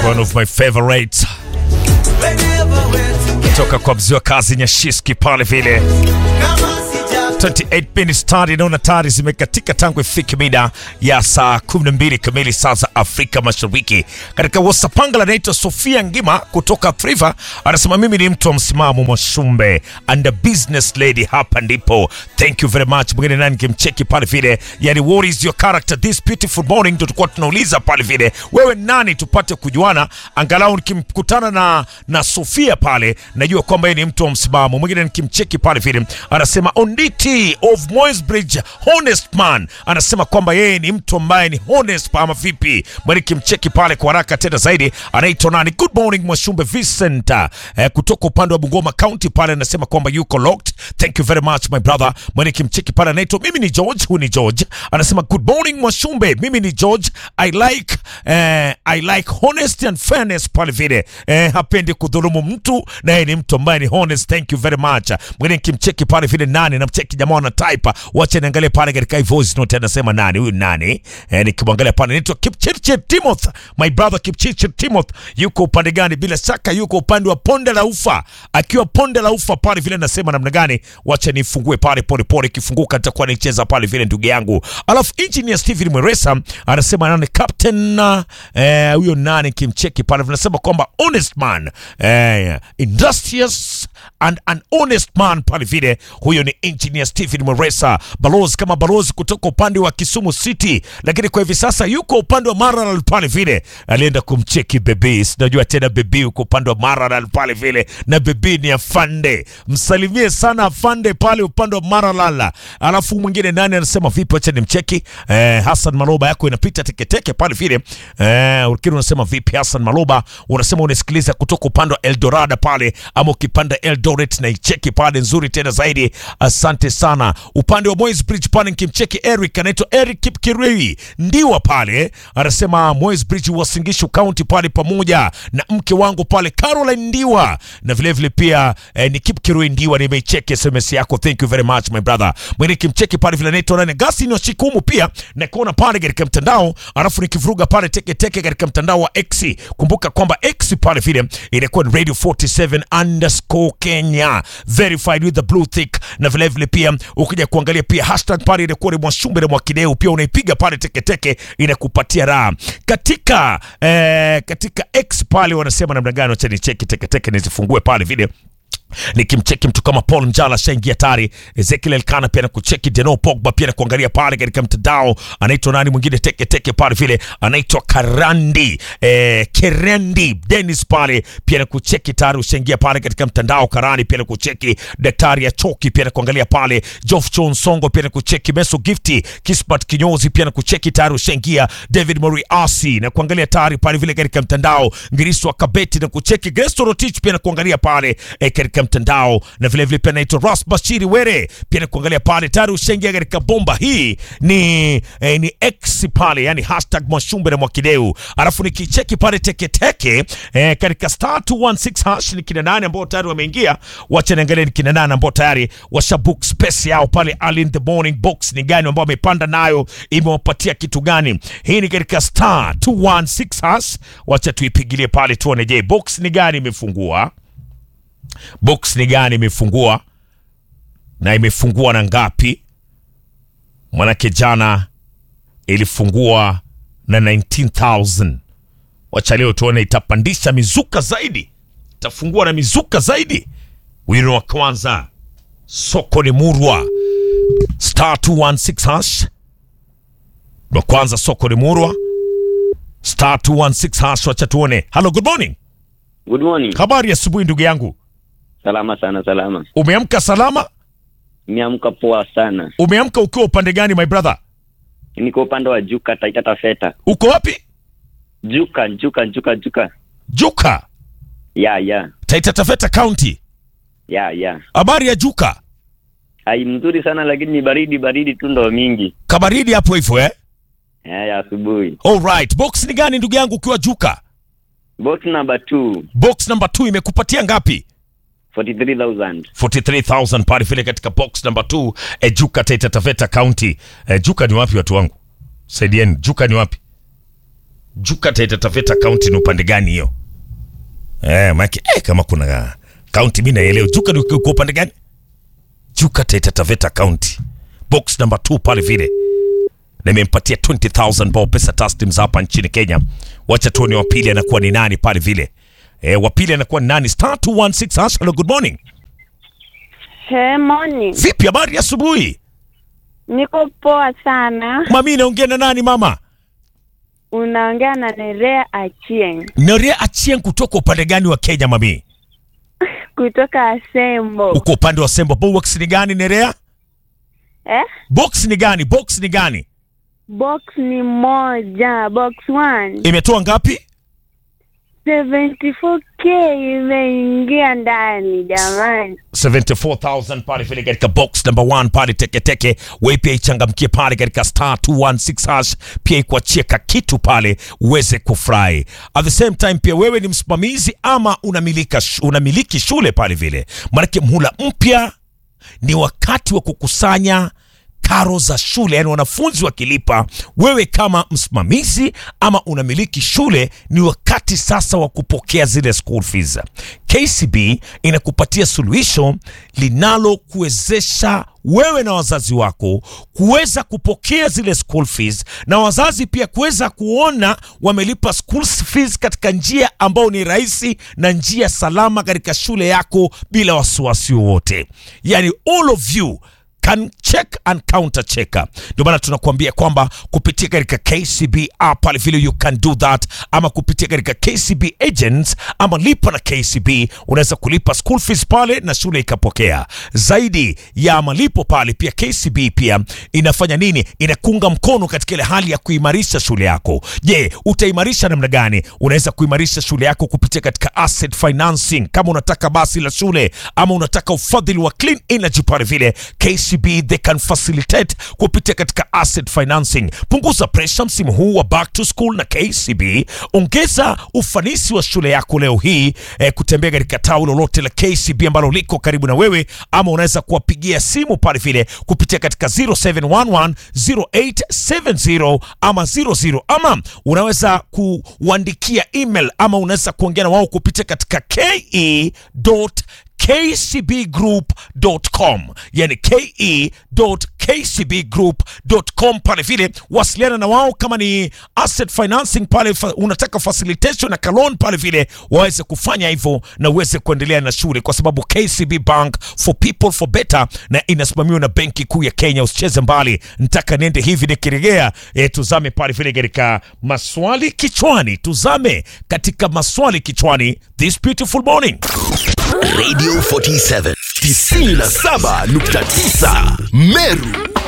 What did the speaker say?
one of my favorites toka kwa mzee wa kazi Nyashiski pale vile 28 minutes tayari naona tayari zimekatika tangu ifike mida ya saa 12 kamili saa za Afrika Mashariki. Katika wasapanga anaitwa Sofia Ngima kutoka Priva anasema mimi ni mtu wa msimamo Mwashumbe and a business lady, hapa ndipo. Thank you very much. Mwingine nani kimcheki pale vile, yani what is your character this beautiful morning, ndio tulikuwa tunauliza pale vile, wewe nani, tupate kujuana angalau nikimkutana na na Sofia pale najua kwamba yeye ni mtu wa msimamo. Mwingine nikimcheki pale vile anasema Onditi of Moisbridge, honest man, anasema kwamba yeye ni mtu ambaye ni honest ama vipi? Mwingine nikimcheki pale kwa haraka tena zaidi anaitwa nani? Good morning Mwashumbe Vincent eh, kutoka upande wa Bungoma County pale anasema kwamba yuko locked. Thank you very much my brother. Mwingine nikimcheki pale anaitwa mimi ni George, huyu ni George anasema good morning Mwashumbe, mimi ni George. I like eh, I like honesty and fairness pale vile eh, hapendi kudhulumu mtu na yeye ni mtu ambaye ni honest. Thank you very much. Mwingine nikimcheki pale vile nani, namcheki jamaa wana type, wacha niangalie pale katika hii voice note anasema nani huyu nani eh, nikimwangalia pale anaitwa Kipchirchir Timothy, my brother Kipchirchir Timothy yuko upande gani? Bila shaka yuko upande wa ponde la ufa, akiwa ponde la ufa pale vile nasema namna gani, wacha nifungue pale pole pole, ikifunguka nitakuwa nicheza pale vile ndugu yangu. Alafu engineer Steven Mweresa anasema nani captain eh, huyo nani kimcheki pale vinasema kwamba honest man eh, industrious and an honest man pale vile, huyo ni engineer Stephen Mweresa, balozi kama balozi kutoka upande wa Kisumu City, lakini kwa hivi sasa yuko upande wa Maralal pale vile, alienda kumcheki bebi, sinajua tena bebi uko upande wa Maralal pale vile, na bebi ni afande, msalimie sana afande pale upande wa Maralal. Alafu mwingine nani anasema vipi, acha nimcheki eh, Hassan Maloba yako inapita teketeke pale vile eh, ukiri unasema vipi Hassan Maloba, unasema unasikiliza kutoka upande wa Eldorado pale, ama ukipanda Eldoret na icheki pale nzuri tena zaidi. Asante sana. Upande wa Moyes Bridge pale nikimcheki Eric anaitwa Eric Kipkirui ndiwa pale, anasema Moyes Bridge Wasingishu County pale, pamoja na mke wangu pale Caroline Ndiwa, na vile vile pia eh, ni Kipkirui Ndiwa, nimeicheki SMS yako, thank you very much my brother. Mwingine kimcheki pale vile anaitwa nani Gasi ni Shikumu pia na kuona pale katika mtandao, alafu nikivuruga pale teke teke katika mtandao wa X. Kumbuka kwamba X pale vile inakuwa ni Radio 47 underscore Kenya verified with the blue tick, na vile vile pia ukija kuangalia pia hashtag pale inakuwa ni Mwashumbe na Mwakideu, pia unaipiga pale teke teke inakupatia raha katika eh, katika X pale wanasema namna gani? Acha nicheki teke teke nizifungue pale vile nikimcheki mtu kama Paul Njala shaingia tayari, Ezekiel Elkana pia nakucheki, Deno Pogba pia nakuangalia pale katika mtandao, anaitwa nani mwingine teke teke pale vile anaitwa Karandi eh, Kerendi Dennis pale pia nakucheki tayari, ushaingia pale katika mtandao. Karani pia nakucheki, Daktari ya Choki pia nakuangalia pale, Jof John Songo pia nakucheki, Meso Gifty Kispat Kinyozi pia nakucheki tayari, ushaingia David Mori Asi na kuangalia tayari pale vile katika mtandao, Ngiriso Kabeti na kucheki, Gresto Rotich pia nakuangalia pale eh, katika mtandao na vile vile pia naitwa Ras Bashiri Were pia nakuangalia pale tayari ushaingia katika bomba hii ni eh, ni X pale yani hashtag Mwashumbe na Mwakideu, alafu nikicheki pale teketeke eh, katika star 216 hash ni kina nane ambao tayari wameingia. Wacha niangalie ni kina nane ambao tayari washa book space yao pale early in the morning. Box ni gani ambao wamepanda nayo, imewapatia kitu gani? Hii ni katika star 216 hash. Wacha tuipigilie pale tuone, je, box ni gani imefungua box ni gani imefungua na imefungua na ngapi? Mwanake jana ilifungua na 19000 wacha leo tuone itapandisha mizuka zaidi, itafungua na mizuka zaidi. Wino wa kwanza soko ni murwa star 216 hash wa kwanza soko ni murwa star 216 hash. Wacha tuone. Hello, good morning. Good morning. Habari ya asubuhi ndugu yangu. Salama sana, salama. Umeamka salama? Nimeamka poa sana. Umeamka ukiwa upande gani my brother? Niko upande wa Juka, Taita Taveta. Uko wapi? Juka, Juka, Juka, Juka. Juka, Ya, ya. Taita Taveta County. Ya, ya. Habari ya Juka? Hai mzuri sana lakini ni baridi baridi tu ndo mingi. Kabaridi hapo hivyo eh? Ya, ya asubuhi. All right. Box ni gani ndugu yangu ukiwa Juka? Box number 2, Box number 2 imekupatia ngapi? 43,000. 43000 pale vile katika box number 2 eh, Juka Taita Taveta County. Eh, Juka ni wapi watu wangu? Saidieni. Juka ni wapi? Juka Taita Taveta County ni upande gani hiyo? Eh, maki eh, kama kuna county mimi naelewa. Juka ni kwa upande gani? Juka Taita Taveta County. Box number 2 pale vile. Nimempatia 20000 bao pesa taslims hapa nchini Kenya. Wacha tuone wa pili anakuwa ni nani pale vile. Eh, wa pili anakuwa ni nani? Star 216 hash. Hello, good morning. Hey, morning. Vipi habari ya asubuhi? Niko poa sana. Mami naongea na nani mama? Unaongea na Nerea Achieng Noria Achieng kutoka upande gani wa Kenya mami? kutoka Asembo. Uko upande wa Sembo. Box ni gani Nerea? Eh? Box ni gani? Box ni gani? Box ni moja, box one. Imetoa ngapi? 74k imeingia ndani jamani. 74000 pale vile katika box number 1 pale teke teke. Wewe pia ichangamkie pale katika star 216 hash, pia ikuachie ka kitu pale uweze kufurahi. At the same time pia wewe ni msimamizi ama unamilika sh- unamiliki shule pale vile, maanake mhula mpya ni wakati wa kukusanya karo za shule, yani wanafunzi wakilipa, wewe kama msimamizi ama unamiliki shule, ni wakati sasa wa kupokea zile school fees. KCB inakupatia suluhisho linalokuwezesha wewe na wazazi wako kuweza kupokea zile school fees na wazazi pia kuweza kuona wamelipa school fees katika njia ambayo ni rahisi na njia salama katika shule yako bila wasiwasi wowote. Yani all of you can check and counter check. Ndio maana tunakuambia kwamba kupitia katika KCB app pale vile you can do that, ama kupitia katika KCB agents ama lipa na KCB, unaweza kulipa school fees pale na shule ikapokea. Zaidi ya malipo pale, pia KCB pia inafanya nini? Inakunga mkono katika ile hali ya kuimarisha shule yako. Je, utaimarisha namna gani? Unaweza kuimarisha shule yako kupitia katika asset financing, kama unataka basi la shule ama unataka ufadhili wa clean energy pale vile KCB they can facilitate kupitia katika asset financing. Punguza pressure msimu huu wa back to school na KCB. Ongeza ufanisi wa shule yako leo hii eh, kutembea katika tawi lolote la KCB ambalo liko karibu na wewe, ama unaweza kuwapigia simu pale vile kupitia katika 0711 0870 ama 00 ama unaweza kuandikia email ama unaweza kuongea na wao kupitia katika ke kcbgroup.com yani ke.kcbgroup.com pale vile wasiliana na wao kama ni asset financing pale fa, unataka facilitation na kalon pale vile waweze kufanya hivyo na uweze kuendelea na shule kwa sababu KCB Bank for people for better na inasimamiwa na benki kuu ya Kenya usicheze mbali nitaka niende hivi nikiregea e, tuzame pale vile katika maswali kichwani tuzame katika maswali kichwani this beautiful morning Radio 47 97.9 Meru